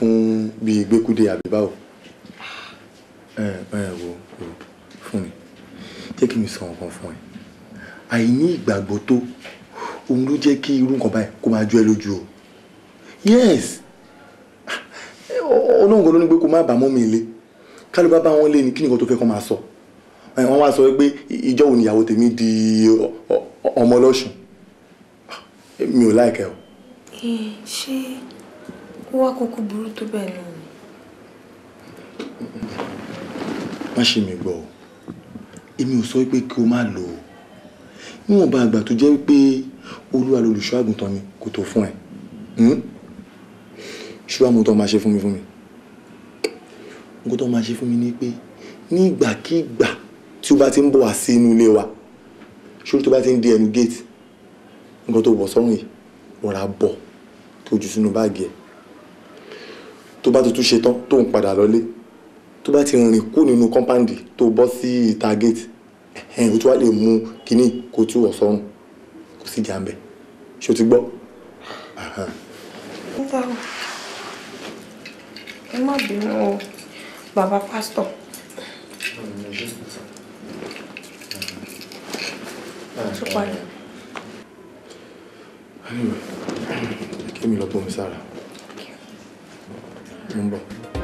fún bíi gbẹ́kúdé àbí báwo ẹ ẹ wo wo fún mi jẹ́ kí mi sọ nǹkan fún ẹ àìní ìgbàgbọ́ tó òun ló jẹ́ kí irú nǹkan báyìí kó máa jó ẹ lójú o yes ọlọ́run kan ló ní pé kó má bàá mọ́ mi ilé ká ló bá bá wọn lé ní kí nìkan tó fẹ́ kó máa sọ ẹ, wọ́n wá sọ pé ìjọ wo nìyàwó tèmi di ọ- ọ- ọmọ ọlọ́sùn mi ò láìkẹ́ o. Ẹ, ṣé ó wá kúkú burú tó bẹ́ẹ̀ náà ni? má ṣe mi gbọ́ o èmi ò sọ pé kí o má lò ó níwọ̀nba àgbà tó jẹ́ pé olúwa lolùṣọ́ àgùntàn mi kò tó fún ẹ hmm? ṣé wàá mú tó máa ṣe fún mi fún mi nǹkan tó máa ṣe fún mi ni pé ní ìgbàkigbà tí o bá ti ń bọ̀ wá sí inú ilé wa ṣé tó bá ti ń di ẹnu géètì nǹkan tó wọ̀ sọ́run yìí rọra bọ̀ tó jù sínú báàgì ẹ̀ tó bá tuntun ṣe tán tó ń padà lọlé tó bá ti rìn kú nínú kọ́ńpáǹdì tó bọ́ sí ìta géètì ẹ̀hìn o tí wàá lè mú kínní kó tú wọ̀ sọ́run kò sí jà ń bẹ̀ ṣé o ti gbọ́? Aha. Ó bá wò. Ẹ má bínú o, bàbá pásítọ̀. Ṣé parí? Anyway, kí mi lọ bọ́ mi sára. Mo ń bọ̀.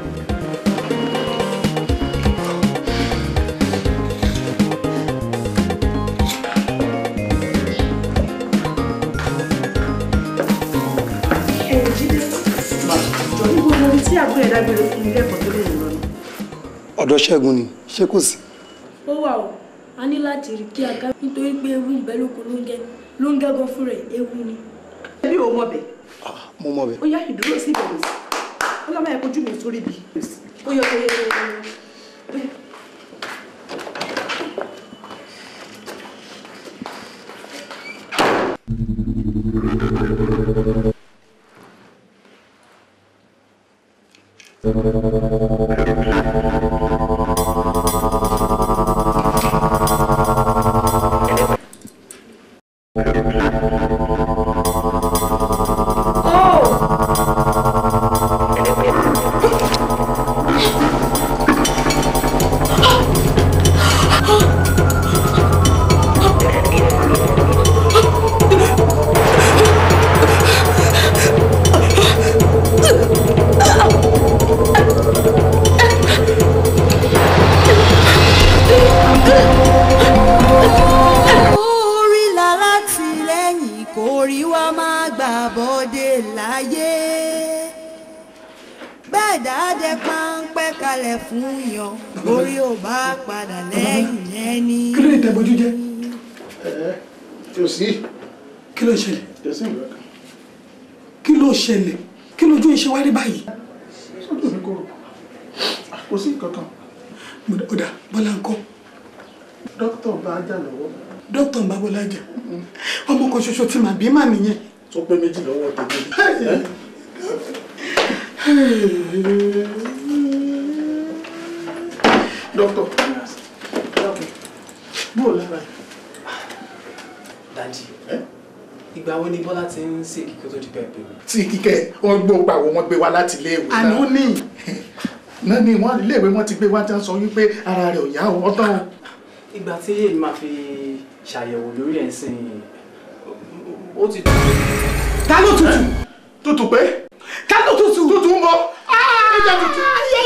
ẹ jíde jọ ní gbogbo omi tí àbúrò ẹ dágbére fún mi lẹ́kọ̀ọ́ tó lè rìn lọ́nà. ọ̀dọ̀ ṣẹ́gun ni ṣé kò sí. ó wà o a ní láti rí kí a ká nítorí pé ewu ìbẹ́ lóko ló ń gẹ ló ń gẹ́gọ́ fún rẹ̀ ewu ni. ẹbí ò mọ̀ bẹ̀ mo mọ̀ bẹ́ẹ̀. ó yá ìdúró sí ìbẹ̀rù sí ó lọ́ máa yẹ kojú mi sórí bi ó yọ kẹyẹ kẹyẹ orí lálátìlẹ́yìn kò rí wá máa gbà bọ́dé láyé bẹ́ẹ̀ dáadé páńpẹ́ kalẹ̀ fún yan orí ò bá padà lẹ́yìn ẹni. kí ló lè tẹ bójú jẹ. tí o sí kí ló ṣẹlẹ̀ tí o sí ìwé kan kí ló ṣẹlẹ̀ kí lójú iṣẹ́ wá rí báyìí. sọ́dọ̀ mi kò rò kò sí kankan Mo dá- ó dà bọ́lá ńkọ́ dókítà bá jà lọ́wọ́ dókítà ń bá bọ́lá jà ọmọ kan ṣoṣo tí màá bí mà nìyẹn. tó pé méjì lọ́wọ́ tèmi dókítà dákun bóò lára ẹ̀ Dádì, ìgbà wo ni Bọ́lá ti ń ṣe kíkó tó di pẹ́ẹ́pẹ́ mi? tí kíkẹ́ wọ́n gbó pàwọ́ wọn gbé wá láti iléèwé náà àná ní náà ni wọ́n iléèwé wọn ti gbé wá tí wọ́n sọ wípé ara rẹ̀ ò yá ọ̀ tán o. Ìgbà tí èmi máa fi ṣàyẹ̀wò lórí ẹ̀ ń sìn ó ti dùn. ta ló tutù tútù pé ta ló tutù. tútù ń bọ̀ ẹja tútù.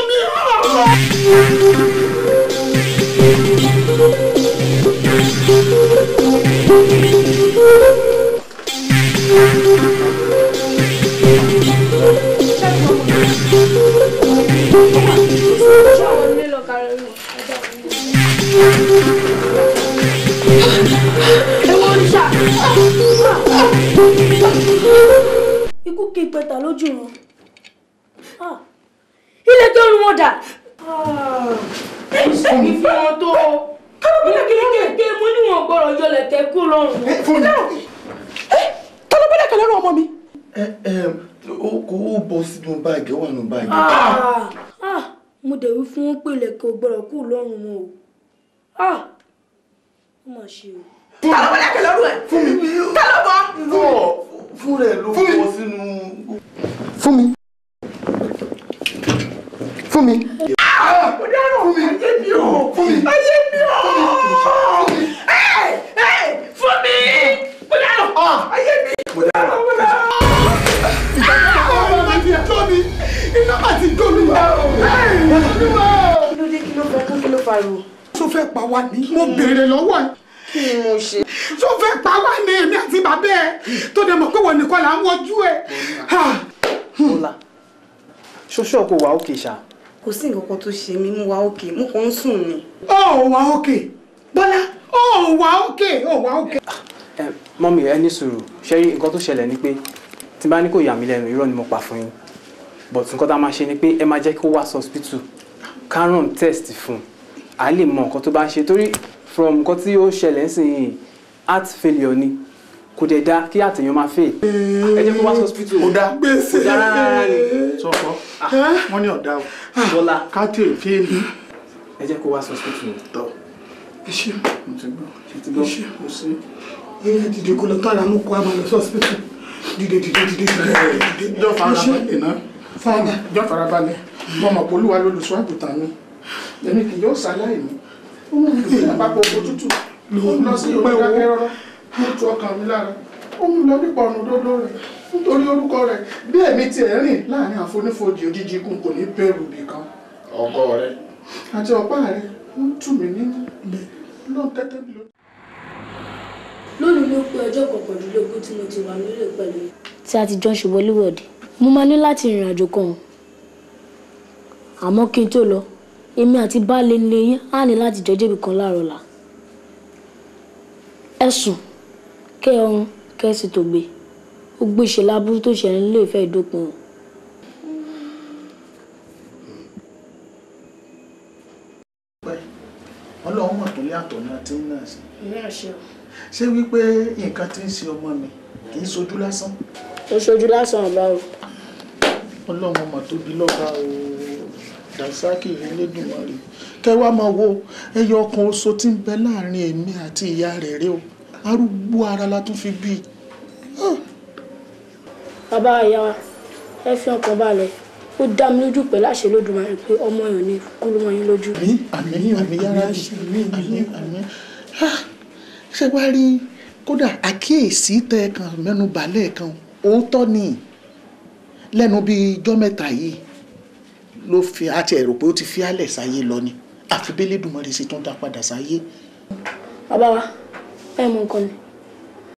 ṣáwọn ilé lọ kárí wọn ẹjọ́ wọn. ewu oríṣà ikú kí pẹta lójú wọn Ah, ilé tó rún wọn dà. ìṣègì fún wọn tó ilé kéékèèké mo ní wọn gbọ́dọ̀ yọlẹ̀ tẹ́ kú lọ́rùn. fún mi. ta ló bọ́lá kẹlẹ́ rọ ọmọ mi. ẹ ẹ o kò ó bọ́ sínú báàgì ó wà nínú báàgì. Ah, ah, mo dẹ̀ wí fún wọn pé ilẹ̀kẹ̀ ò gbọ́dọ̀ kú lọ́rùn wọn o. Ah, ó mà ṣe o. ta ló bọ́lá kẹlẹ́ rọ ẹ̀. fún mi ta ló bọ́. fún fún rẹ ló bọ́ sínú. fún mi fún mi. mo dárò ayé mi o ayé mi o ẹ ẹ fún mi mo dárò ayé mi mo dárò mo dárò. ọmọ mi ti jó mi iná má ti jó mi wá o. kí ló dé kí ló fẹ́ kún kí ló fariwo. tó fẹ́ pa wá ní mo béèrè lọ́wọ́ ẹ̀ kí ni mo ṣe. tó fẹ́ pa wá ní èmi àti bàbá ẹ̀ tó dẹ̀ mọ̀ pé wọ́n nìkan là ń wojú ẹ̀. Bọ́lá ṣoṣo kò wá òkè ṣá. kò sí nǹkan kan tó ṣe mí mo wà òkè mo kàn ń sùn ni. ó wà òkè bọ́lá ó wà òkè ó wà òkè. Ẹ, mọ́mì ẹ ní sùúrù ṣé rí nǹkan tó ṣẹlẹ̀ ni pé tí n bá ní kò yà mí lẹ́nu irọ́ ni mo pa fún yín but nǹkan tá a máa ṣe ni pé ẹ máa jẹ́ kó wá sí hospital ká run test fún un à lè mọ nǹkan tó bá ń ṣe torí from nǹkan tí ó ṣẹlẹ̀ ń sìn yìí heart failure ni kò dẹ̀ da kí àtẹ̀yàn máa fail ẹ jẹ́ kó wá sí hospital kò dá gbèsè kò dá rárá ni sọ̀kọ́ wọ́n ní ọ̀dà o Bọ́lá ká tí ì fíìlì ẹ jẹ́ kó wá sí hospital tọ̀ iṣẹ́ mo ti gbọ́ ṣe ti gbọ́ iṣẹ́ kò sí. ẹ dìde kó lọ tọ́ra mú kó a máa lọ sí hospital dìde dìde dìde dìde jọ farabalẹ̀ náà fara jọ farabalẹ̀ mo mọ̀ pé olúwa lolùṣọ́ àgùntàn mi èmi kì yóò ṣaláì ní ó mú mi lọ sí àpapọ̀ oko tútù ó ń lọ sí onídàkẹ́rọ́rọ́ ó tu ọkàn mi lára ó mú lọ nípa ọ̀nà òdodo rẹ̀ nítorí orúkọ rẹ̀ bí èmi tiẹ̀ rìn láàrin àfonífojì òjijì ikùn kò ní bẹ̀rù bìkan ọkọ rẹ̀ àti ọ̀pá rẹ̀ ń tù mí nínú lọ́n tẹ́tẹ́ mi lọ. lónìí ló pé ọjọ́ kọkàndínlógún tí mo ti wà nílé pẹ̀lú tí a ti jọ ń ṣe wọléwọ̀de mo máa ní láti rìnrìn àjò kan o. àmọ́ kí n tó lọ èmi àti baálé ilé yín á ní láti jọ débi kan láàárọ̀ la ẹ sùn kẹ́ ẹ ọrùn kẹ́ ẹ sì tó gbé gbogbo ìṣẹ̀lẹ̀ aburú tó ṣẹlẹ̀ nílé ìfẹ́ ìdópin o. ọlọ́run mọ̀ tó lé àtọ̀ náà tí ń náà sí ìyá àṣẹ o. ṣé wípé nǹkan tí ń ṣe ọmọ mi kì í sojú lásán ó ṣojú lásán ọ̀la o. ọlọ́run ọmọ tó bí lọ́ba o dàsákì elédùnmarè kẹwàá máa wo ẹyọ ọkàn oṣù tí ń bẹ láàrin èmi àti ìyá rẹ̀ rẹ o arúgbó ara la tún fi bí i. bàbá ìyá wa ẹ fi ọkàn balẹ̀ ó dá mi lójú pẹ̀lú àṣẹ lódùmarè pé ọmọ yẹn ò ní kú ló mọ yín lójú. àmín àmín àmín yára àmín àmín àmín Ah, ṣé wàá rí kódà àkíyèsí tẹ ẹ kan mẹ́nu balẹ̀ kan òótọ́ ni lẹ́nu bíi ijọ́ mẹ́ta yìí ló fi àti ẹ̀rọ pé ó ti fi álẹ̀ sáyé lọ ni àfi bẹ́lẹ́dùmarè sì tún dá padà sáyé. bàbá wa ẹ mọ nǹkan ni